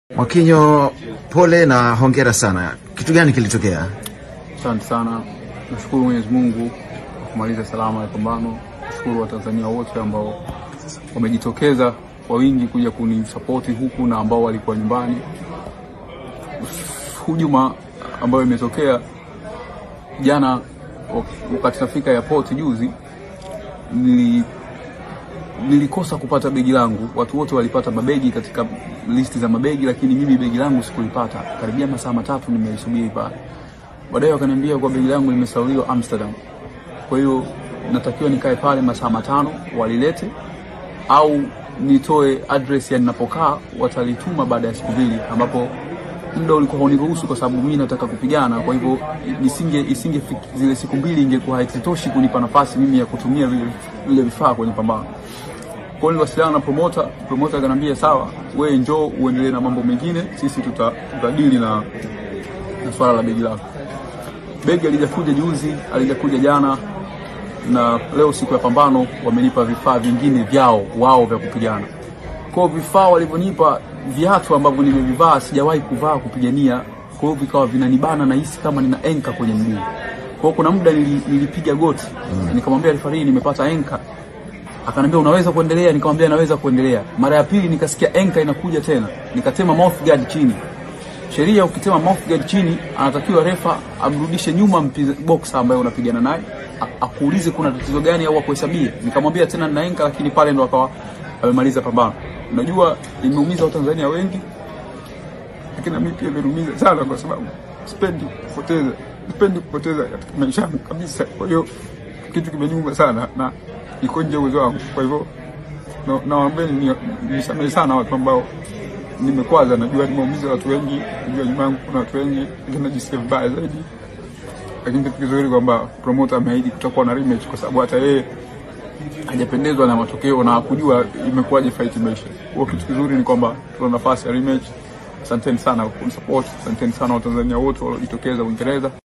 Mwakinyo, pole na hongera sana. Kitu gani kilitokea? Asante sana, nashukuru Mwenyezi Mungu kwa kumaliza salama ya pambano. Nashukuru Watanzania wote ambao wamejitokeza kwa wingi kuja kunisapoti huku na ambao walikuwa nyumbani. Hujuma ambayo imetokea jana wakati nafika airport juzi, nili nilikosa kupata begi langu. Watu wote walipata mabegi katika listi za mabegi, lakini mimi begi langu sikulipata. Karibia masaa matatu nimelisubiri pale. Baadaye wakaniambia kwa begi langu limesauliwa Amsterdam, kwa hiyo natakiwa nikae pale masaa matano walilete, au nitoe address ya ninapokaa, watalituma baada ya siku mbili, ambapo muda ulikuwa hauniruhusu kwa sababu mimi nataka kupigana. Kwa hivyo isinge isinge zile siku mbili ingekuwa haitoshi kunipa nafasi mimi ya kutumia vile vile vifaa kwenye pambano. Kwa hiyo niliwasiliana na promoter, promoter akaniambia sawa, wewe njoo uendelee na mambo mengine, sisi tuta tutadili na na swala la begi lako. Begi alijakuja juzi, alijakuja jana na leo siku ya pambano wamenipa vifaa vingine vyao wao vya kupigana. Kwa vifaa walivyonipa viatu ambavyo nimevivaa sijawahi kuvaa kupigania, kwa hiyo vikawa vinanibana na hisi kama nina enka kwenye mguu. Kwa hiyo kuna muda nili, nilipiga goti mm. Nikamwambia refarii nimepata enka, akaniambia unaweza kuendelea, nikamwambia naweza kuendelea. Mara ya pili nikasikia enka inakuja tena, nikatema mouth guard chini. Sheria ukitema mouth guard chini, anatakiwa refa amrudishe nyuma mpiga boxer ambaye unapigana naye akuulize kuna tatizo gani au akuhesabie. Nikamwambia tena nina enka, lakini pale ndo akawa amemaliza pambano. Unajua imeumiza Watanzania wengi, lakini mimi pia imeniumiza sana, kwa sababu sipendi kupoteza, sipendi kupoteza katika maisha yangu kabisa. Kwa hiyo kitu kimeniuma sana na iko nje uwezo wangu. Kwa hivyo nawaambeni, nisamehe sana watu ambao nimekwaza. Najua nimeumiza watu wengi, najua nyuma yangu kuna watu wengi, lakini najisikia vibaya zaidi. Lakini kitu kizuri kwamba promoter ameahidi kutakuwa na rematch, kwa sababu hata yeye hajapendezwa na matokeo na kujua imekuwaje fight imeisha. Kwa kitu kizuri ni kwamba tuna nafasi ya rematch. Asanteni sana kwa kunisupport, asanteni sana Watanzania wote waliojitokeza Uingereza.